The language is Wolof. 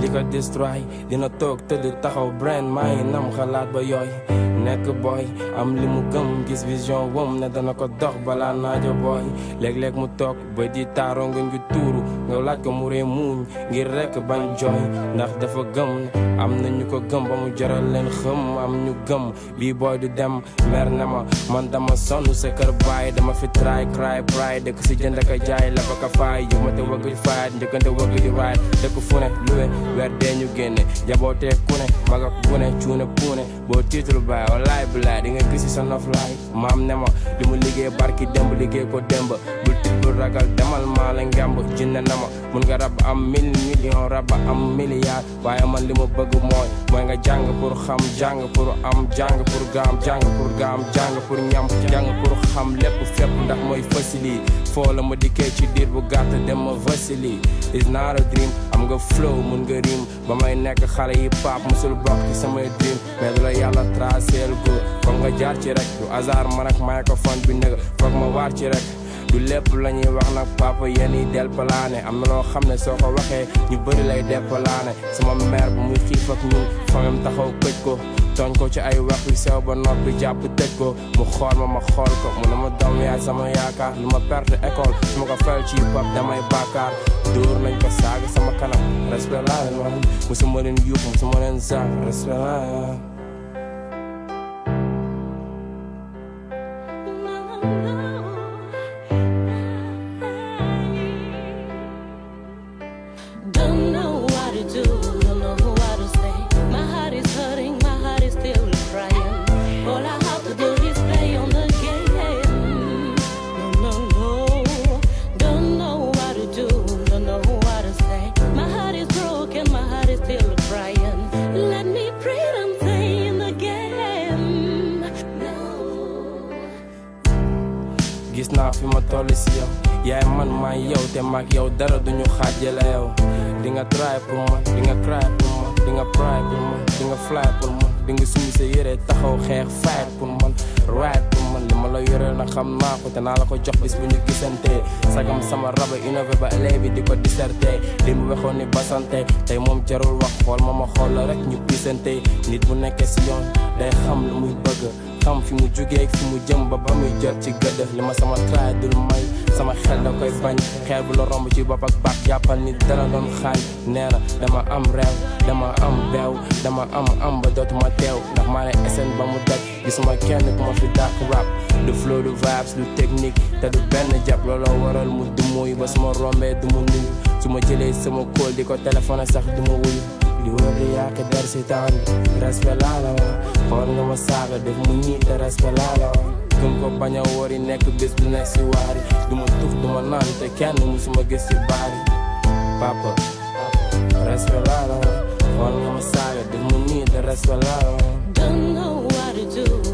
li ko destroy dina toog tëdd taxaw brain maa ngi nam xalaat ba yooy nekk boy am li mu gëm gis vision wom ne dana ko dox balaa naajo boy léeg-léeg mu toog ba di taaro nga ngi tuuru nga laaj ko mu ree muuñ ngir rekk bañ jooy ndax dafa gëm am na ñu ko gëm ba mu jaral leen xëm am ñu gëm bii boy du dem mer ne ma man dama sonn sa kër baay dama fi try cry pride dëkk si jënd ka jaay la ba ka faay yu ma te wëgg faayat njëkkante wëgg di waayat dëkk fu ne luwe weer dee ñu génne jabootee ku ne mag ak bu ne cuune puune boo tiitul baay walaay bilaay di nga gisi sa noflaay maam ne ma li mu liggéey barki demb liggéey ko demb bul tit bul ragal demal maa la ngemb jinne na ma mun nga rab am mille million rab am milliard waaye man li ma bëgg mooy mooy nga jàng pour xam jàng pour am jàng pour gaam jàng pour gaam jàng pour ñam jàng pour xam lépp fépp ndax mooy facili foo la ma dikkee ci diir bu gàtt dem ma vasili is not a dream am nga flow mun nga rim ba may nekk xale yi pap musul bokk ci samay dream mais du la yàlla traceel ko foog nga jaar ci rek du hasard man ak microphone bi nëga foog ma waar ci rek du lépp la ñuy wax nag papa yéen yi del palaane am na loo xam ne soo ko waxee ñu bëri lay deppalaane sama mère bu muy xiif ak ñun famem taxaw këj ko tooñ ko ci ay wax yu sew ba noppi jàpp tëj ko mu xool ma ma xool ko mu ne ma doom yaay sama yaakaar lu ma perte école su ma ko fel ci pap damay bàkkaar dóor nañ ko saaga sama kanam respect laa leen wax musuma leen yuux musuma leen saag respect laa Don't know what to do, don't know what to say. My heart is hurting, my heart is still crying. All I have to do is play on the game. No, no, no. Don't know what to do, don't know what to say. My heart is broken, my heart is still crying. Let me breathe and stay in the game. No. gis naa fi ma toll si yow yaay man maa yow te maag yow dara duñu xaajale yow di nga try pour man di nga cry pour man di nga pry pour man di nga fly pour man di nga sumi sa yére taxaw xeex fight pour man ride pour man li ma la yoreel na xam naa ko te naa la ko jox bis bu ñu gisante sagam sama raba innové ba élève di ko disserté li mu waxoon ni basante tey moom jarul wax xool ma ma xool la rek ñu pisante nit bu nekkee si yoon day xam lu muy bëgg xam fi mu jugee fi mu jëm ba ba muy jot ci gëdd li ma sama try dul may sama xel da koy bañ xeer bu la romb ci bopp ak baat jàppal ni dara doon xaañ nee na dama am réew dama am beew dama am am ba dootuma teew ndax maa ne SN ba mu daj gisuma kenn ku ma fi dàq rap du flow du vibes du technique te du benn jàpp looloo waral mu du muy ba suma rombee du mu nuyu su ma jëlee sama kóol di ko téléphoné sax du ma wuyu di wër di yàq der si temps bi respect laa la wax xool nga ma saaga def mu ñii te respect laa la wax gëm ko bañ a wari nekk bés bu nekk si waari du ma tux du ma naan te kenn musuma gis ci baari papa respect laa la wax xool nga ma saaga def mu ñii te respect laa la wax Don't know what to do,